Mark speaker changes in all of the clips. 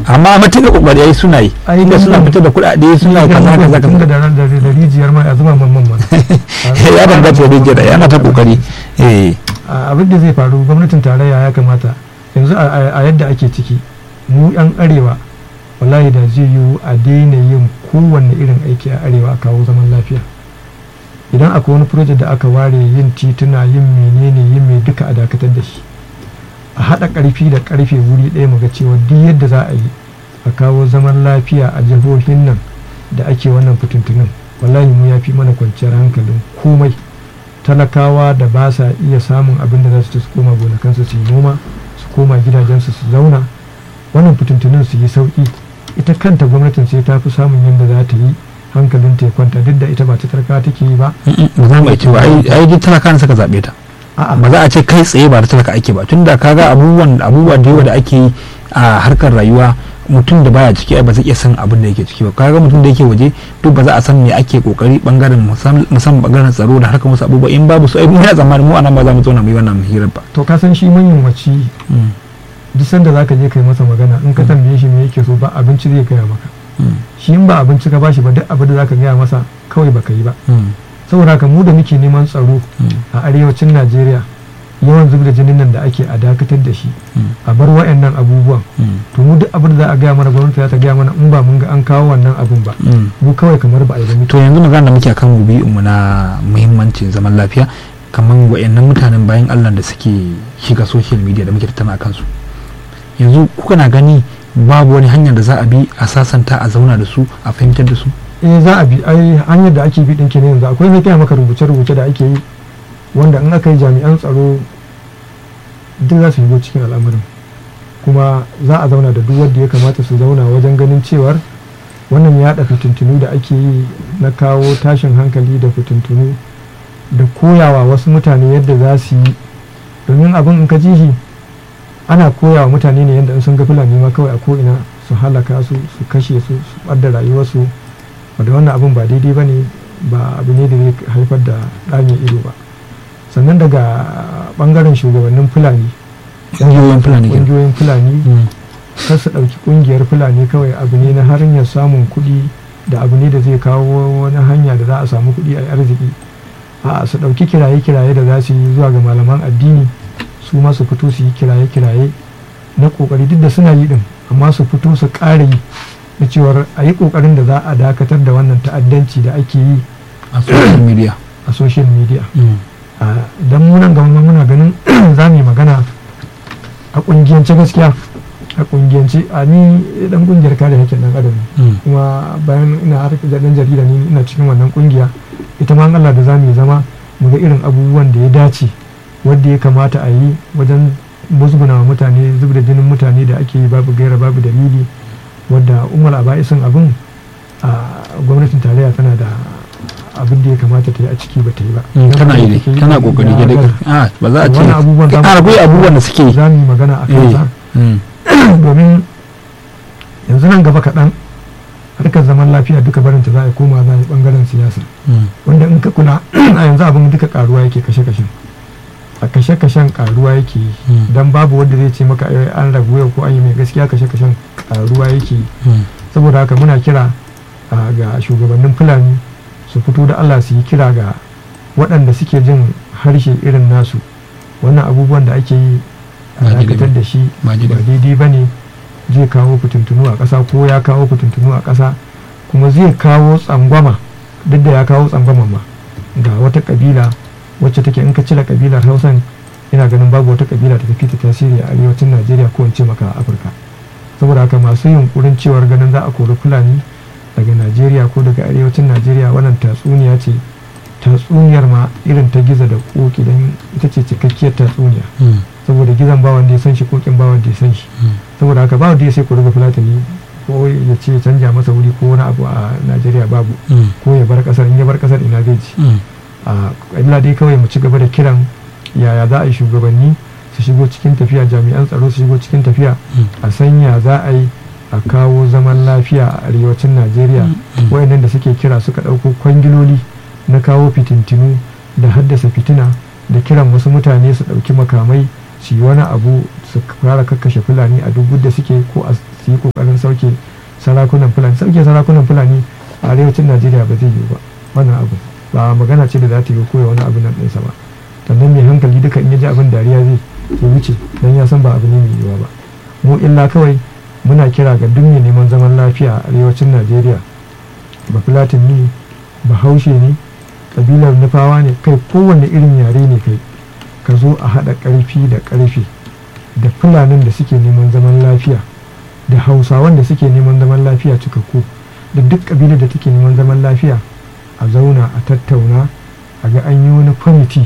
Speaker 1: amma matuƙa kokari ai suna yi
Speaker 2: Ai,
Speaker 1: inda suna
Speaker 2: nan-
Speaker 1: fitar da kuɗaɗe suna kaza kaza
Speaker 2: tun da
Speaker 1: kaza
Speaker 2: da da rijiyar mai a zuba man man man
Speaker 1: ya danganta da rijiyar yana ta kokari eh
Speaker 2: a- abin da zai faru gwamnatin tarayya ya kamata yanzu a- a a yadda ake ciki mu yan arewa wallahi da zai yiwu a daina yin kowanne irin aiki a arewa a kawo zaman lafiya idan akwai wani project da aka ware yin tituna yin menene yin mai duka a dakatar da shi a haɗa ƙarfi da ƙarfe wuri ɗaya mu ga cewa duk yadda za a yi a kawo zaman lafiya a jihohin nan da ake wannan fitintunin wallahi mu ya fi mana kwanciyar hankalin komai talakawa da ba sa iya samun abin da za su ci su koma gonakansu su yi noma su koma gidajensu su zauna wannan fitintunin su yi sauki ita kanta gwamnatin sai ta fi samun yadda za ta yi hankalin ta ya kwanta duk da ita ba ta talakawa take yi ba
Speaker 1: Mm, mm, ba za mu iya cewa ai ai duk talaka ne suka zaɓe ta
Speaker 2: a'a
Speaker 1: ba za a ce kai tsaye ba da talaka ake ba tunda kaga abubuwan abubuwa da yawa da ake yi a harkar rayuwa mutum da baya ciki ai ba zai iya san abin da yake ciki ba kaga mutum da yake waje duk ba za a san me ake kokari bangaren musam- musamman bangaren tsaro da harkar wasu abubuwa in babu su ai muna tsammanin mu anan ba za mu zauna mu yi wannan hirar ba
Speaker 2: to ka san shi manyan waci
Speaker 1: Mm,
Speaker 2: duk sanda za ka je kai masa magana in ka tambaye shi me yake so ba abinci zai gaya maka
Speaker 1: mm,
Speaker 2: shi in ba abinci ka bashi ba duk abin da za ka gaya masa kawai baka yi ba
Speaker 1: mm,
Speaker 2: saboda haka mu da muke neman tsaro
Speaker 1: mm,
Speaker 2: a arewacin najeriya yawan zub da jinin nan da ake a dakatar da shi
Speaker 1: mm,
Speaker 2: a bar wa'annan abubuwan
Speaker 1: mm,
Speaker 2: to mu duk abin da za a gaya mana gwamnati za ta gaya mana in ba mun ga an kawo wannan abun ba
Speaker 1: mm.
Speaker 2: mu kawai kamar ba a yi ba
Speaker 1: to yanzu magana da muke akan mu na muhimmancin zaman lafiya kamar wayannan mutanen bayan Allah da suke shiga social media da muke tattauna akan su yanzu kuka na gani babu wani hanyar da za a bi a sasanta a zauna da su a fahimtar da su
Speaker 2: eh za a bi ai hanyar da ake bi din kenan yanzu akwai mai kai maka rubuce-rubuce da ake yi wanda in aka yi jami'an tsaro duk za su shigo cikin al'amarin kuma za a zauna da duk wanda ya kamata su zauna wajen ganin cewar wannan yaɗa fitintunu da ake yi na kawo tashin hankali da fitintunu da koyawa wasu mutane yadda za su yi domin abin in ka ji shi ana koyawa mutane ne yadda in sun ga fulani ma kawai a ko'ina su halaka su su kashe su su ɓadda rayuwarsu wadda wannan abin ba daidai ba ne ba abu ne da zai haifar da ɗame ido ba sannan daga ɓangaren shugabannin fulani
Speaker 1: ƙungiyoyin fulani kenan.
Speaker 2: ƙungiyoyin fulani
Speaker 1: Mm,
Speaker 2: kar su ɗauki ƙungiyar fulani kawai abu ne na hanyar samun kuɗi da abu ne da zai kawo wani hanya da za a samu kuɗi a yi arziki a su ɗauki kiraye-kiraye da za su yi zuwa ga malaman addini su ma su fito su yi kiraye-kiraye na ƙoƙari duk da suna yi ɗin amma su fito su ƙara yi na cewar a yi ƙoƙarin da za a dakatar da wannan ta'addanci da ake yi
Speaker 1: a social media
Speaker 2: a social media
Speaker 1: Mm,
Speaker 2: don munan gama muna ganin za mu yi magana a ƙungiyance gaskiya a ƙungiyance a ni dan ƙungiyar kare haƙƙin ɗan adam ne
Speaker 1: mm,
Speaker 2: kuma bayan ina harkar da ɗan jarida ni ina cikin wannan ƙungiya ita ma Allah da za mu yi zama mu ga irin abubuwan da ya dace wadda ya kamata a yi wajen musguna wa mutane zub da jinin mutane da ake yi babu gaira babu dalili wadda umar aba'isin abin a gwamnatin tarayya tana da abin da ya kamata ta yi a ciki ba ta yi ba
Speaker 1: mm, tana yi
Speaker 2: Take
Speaker 1: dai tana kokari
Speaker 2: ya
Speaker 1: dai
Speaker 2: gaza.
Speaker 1: ah ba za a ce
Speaker 2: Wannan abubuwan za mu-
Speaker 1: a akwai abubuwan da suke
Speaker 2: za mu yi magana a kansa
Speaker 1: Mm,
Speaker 2: domin yanzu nan gaba kaɗan harkar zaman lafiya duka barinta za a yi koma za a yi ɓangaren siyasa
Speaker 1: mm,
Speaker 2: wanda in ka kula a yanzu abin duka karuwa yake kashe-kashen a kashe-kashen karuwa yake yi
Speaker 1: mm,
Speaker 2: don babu wanda zai ce maka "Ai, an ragu yau ko an yi mai gaskiya kashe-kashen karuwa yake yi
Speaker 1: mm,
Speaker 2: saboda haka muna kira a, ga shugabannin fulani su fito da allah su yi kira ga waɗanda suke jin harshe irin nasu wannan abubuwan da ake yi a
Speaker 1: Ba daidai
Speaker 2: dakatar
Speaker 1: ba.
Speaker 2: da shi
Speaker 1: ba
Speaker 2: ba
Speaker 1: daidai.
Speaker 2: daidai ba ne zai kawo fitintunu a ƙasa ko ya kawo fitintunu a ƙasa kuma zai kawo tsangwama duk da ya kawo tsangwama ma ga wata ƙabila wacce take in ka cire ƙabilar hausan ina ganin babu wata ƙabila da tafi ta tasiri a arewacin najeriya ko in ce maka a afirka saboda haka masu yunkurin cewar ganin za a kori fulani daga najeriya ko daga arewacin najeriya wannan tatsuniya ce tatsuniyar ma irin ta giza da koki don ita ce cikakkiyar tatsuniya
Speaker 1: Mm,
Speaker 2: saboda gizon ba wanda ya san shi kokin ba wanda ya san shi
Speaker 1: mm,
Speaker 2: saboda haka ba wanda ya sai ku rufe fulatani ko ya ce canja masa wuri ko wani abu a najeriya babu
Speaker 1: mm,
Speaker 2: ko ya bar kasar in ya bar kasar ina zai ci
Speaker 1: mm.
Speaker 2: a illa dai kawai mu ci gaba da kiran yaya za a yi shugabanni su shigo cikin tafiya jami'an tsaro su shigo cikin tafiya
Speaker 1: Mm.
Speaker 2: a sanya za a yi a kawo zaman lafiya a arewacin najeriya
Speaker 1: Mm.
Speaker 2: wayannan da suke kira suka ɗauko kwangiloli na kawo fitintinu da haddasa fitina da kiran wasu mutane su ɗauki makamai su yi wani abu su fara kakkashe fulani a duk da suke ko a su yi ƙoƙarin sauke sarakunan fulani sauke sarakunan fulani a arewacin najeriya ba zai yiwu ba wannan abu ba magana ce da za ta yi koya wani abu nan ɗinsa ba sannan mai hankali duka in ya ji abin dariya zai ya wuce don ya san ba abu ne mai yiwuwa ba mu illa kawai muna kira ga duk mai neman zaman lafiya a arewacin najeriya ba filatin ne ba haushe ne kabilar nufawa ne kai kowanne irin yare ne kai ka zo a haɗa ƙarfi da ƙarfe da fulanin da suke neman zaman lafiya da hausawan da suke neman zaman lafiya cikakku da duk ƙabilar da take neman zaman lafiya a zauna a tattauna a ga an yi wani kwamiti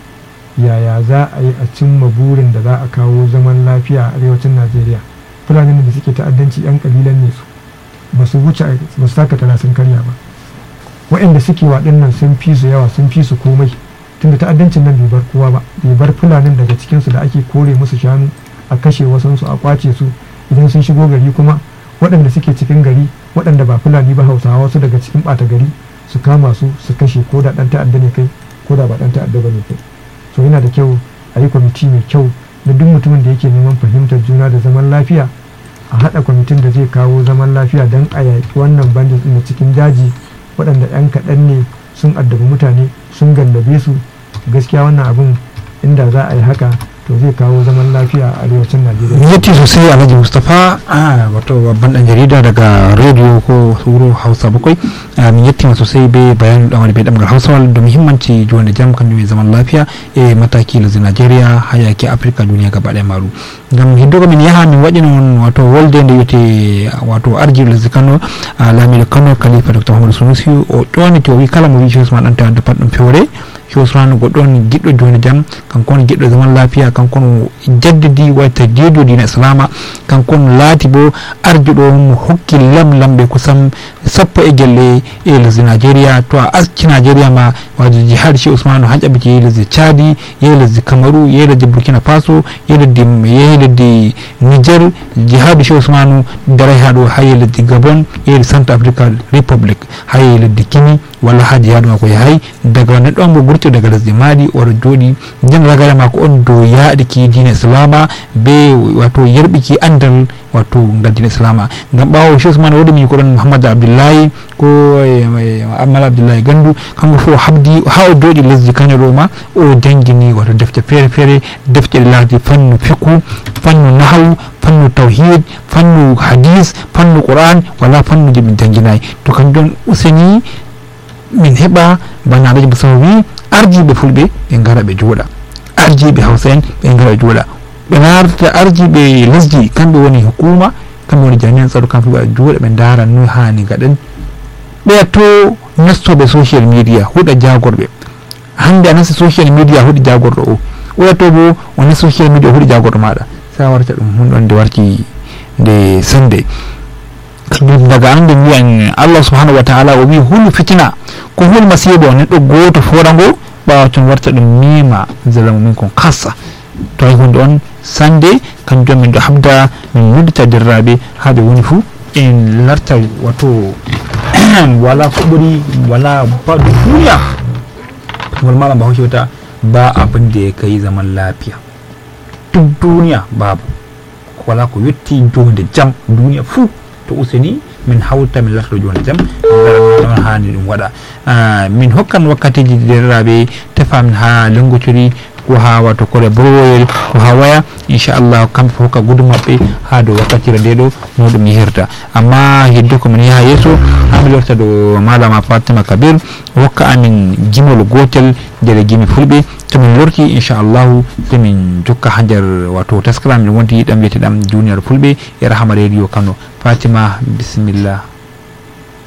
Speaker 2: yaya za a yi a cimma burin da za a kawo zaman lafiya a arewacin najeriya fulanin da suke ta'addanci 'yan ƙabilan ne su ba su wuce ba su taka tara sun karya ba waɗanda suke waɗannan sun fi su yawa sun fi su komai tunda ta'addancin nan bai bar kowa ba bai bar fulanin daga cikinsu da ake kore musu shanu a kashe wasansu a kwace su idan sun shigo gari kuma waɗanda suke cikin gari waɗanda ba fulani ba hausawa wasu daga cikin ɓata gari su kama su su kashe ko da ɗan ta'adda ne kai ko da ba ɗan ta'adda ba ne kai so yana da kyau a yi kwamiti mai kyau na duk mutumin da yake neman fahimtar juna da zaman lafiya a haɗa kwamitin da zai kawo zaman lafiya don a yaƙi wannan bandit ɗin cikin daji waɗanda 'yan kaɗan ne sun addabi mutane sun gallabe su gaskiya wannan abin inda za a yi haka to zai kawo zaman lafiya a arewacin najeriya
Speaker 1: yatti sosai alhaji mustapha a wato babban dan jarida daga rediyo ko suro hausa bakwai min yatti ma sosai bai bayan dan wani bai damar hausa da muhimmanci juwan da jam kan mai zaman lafiya e mataki lazi najeriya hayaki afirka duniya gaba ɗaya maru gam hiddo min yaha min waɗin wato wolde nde wiyete wato arji lazi kano lamiɗo kano kalifa docteur mamadou sunusi o ƴoniti o wi kala mo wi cosma ɗan tawande patɗum fewre cosrano goɗɗo on giɗɗo joni jaam kanko on giɗɗo zaman lafiya kanko on jaddidi wayta jeedo dina islama kanko on laati bo arjuɗo mo hokki lamlamɓe kusan sappo e gelle e lesdi nigéria to a aski nigéria ma waji jihad che ousmane ha ƴaɓiti yehi lesdi tchadi yehi lesdi camarou yehi lesdi burkina faso yehi lesdi yehi lesdi niger jihadu che ousmane daray ha ɗo ha yehi lesdi gabon yehi centre africa république ha yehi lesdi kini walla ha jihadu mako yahay daga neɗɗo on mo ɓurti daga lesdi maɗi oɗo jooɗi nden ragare mako on dow yaɗiki dina islama be wato yerɓiki andal wato ngal dina islama ngam ɓawo che ousmane woɗi mi ko ɗon mouhamadou abdoullahi ko amal abdoullahi gandu kanko fof habdi ha o jooɗi lesdi kaño ɗo ma o jangguini wato defte feere feere defte ɗe lardi fannu fiqu fannu nahawu fannu tawhid fannu hadis fannu qouran wala fannuji min jangguinayi to kanjum useni min heɓa bana alaji musawa wi arjiɓe fulɓe ɓe gara ɓe jooɗa arjiɓe hawsa en ɓe gara ɓe jooɗa ɓe narta arjiɓe lesdi kamɓe woni hukuma kamɓe woni jamian tsaro kamɓe ɓe jooɗa ɓe dara no hani gaɗen ɓeya to nastoɓe social media huɗa jagorɓe hande a nasta social media huɗi jagorɗo o oya to bo o nasta social media o huɗi jagorɗo maɗa sa warta ɗum hunɗon nde warti nde sande daga ande wiyan allah subhanahu wa taala o wi hulu fitina ko hul masibo neɗɗo goto forango ɓawa ton warta ɗum mima zalamu min kon kassa to ay hunde on sande kanjum min ɗo habda min nuddita derraɓe ha ɓe woni fuu en larta wato wala ko ɓuri wala ba duniya kamar malam bahaushe wata ba abin da ya kai zaman lafiya duk duniya babu wala ko yetti jonde jam duniya fuu to useni min hawta min larto jonde jam min hani ɗum waɗa min hokkan wakkatiji derraɓe tefamin ha lengotiri ko ha wato kore browoyel ko ha waya inchallah kamɓe fof hokka gudu maɓɓe ha dow wakkatire nde ɗo no ɗum yehirta amma heddo komin yaha yeeso hami lorta ɗo malama fatima kabir hokka amin gimol gotel nder gimi fulɓe tomin lorti inchallahu somin jokka ha nder wato taskara min wonti ɗam wiyeteɗam junior fulɓe e rahama radio kano fatima bisimillah